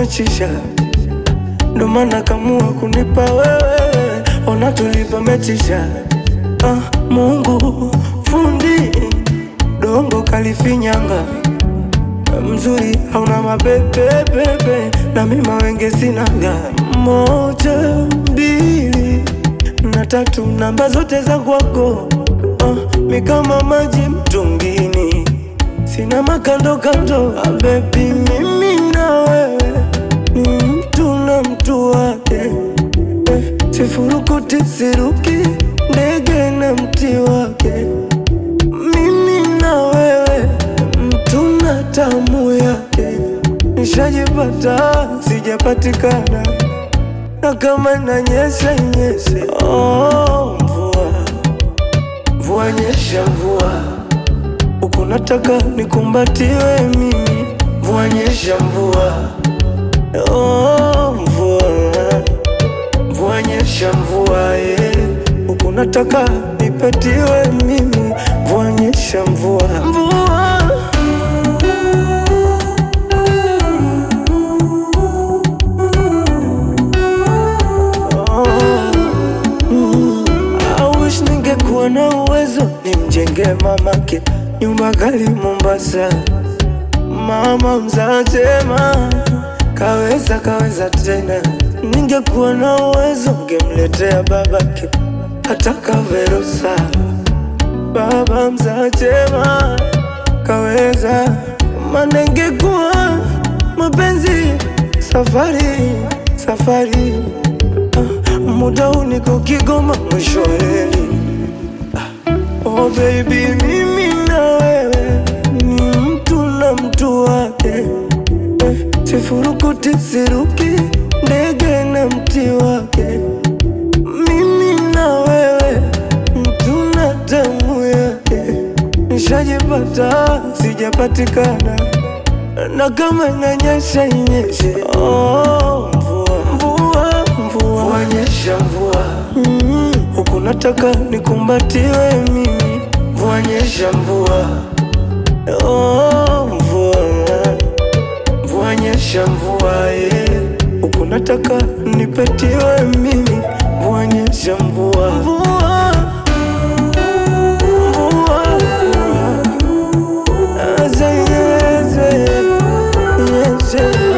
umechisha, ndo maana kamua kunipa wewe, ona tulivyomechisha. Ah, Mungu fundi dongo kalifinyanga mzuri hauna mabebebebe na mima wenge sinaga moja mbili na tatu namba zote za kwako ah, mi kama maji mtungini sina makando kando ah, bebi mimi na wewe ni mtu na mtu wake eh, sifurukuti siruki ndege na mti wake mimi na wewe mtu na tamu yake, nishajipata sijapatikana, na kama nanyesha nyeshe. Oh, mvua mvua nyesha mvua, huku nataka nikumbatiwe mimi. Mvua nyesha mvua, oh, mvua mvua nyesha mvua, eh, huku nataka nipatiwe mimi. Mvua nyesha mvua, mvua I wish ningekuwa na uwezo nimjenge mamake nyumba kali Mombasa. Mama mzatema kaweza kaweza tena, ningekuwa na uwezo ngemletea babake hata kaverusa. Baba mzatema kaweza, maana ingekuwa mapenzi safari safari Ah, muda huu niko Kigoma mwisho wa reli. Ah, Oh baby, mimi na wewe ni mtu na mtu wake eh, sifurukuti siruki ndege na mti wake. Mimi na wewe mtu na damu yake, nishajipata sijapatikana, na kama inanyesha inyeshe. Oh, mvua mvua mvua, mvua nyesha mvua mm, huku nataka nikumbatiwe mimi. Mvua nyesha mvua oh, mvua mvua nyesha mvua eh, huku nataka nipetiwe mimi. Mvua nyesha mvua mvua mvua mvua Aza, yeze, yeze.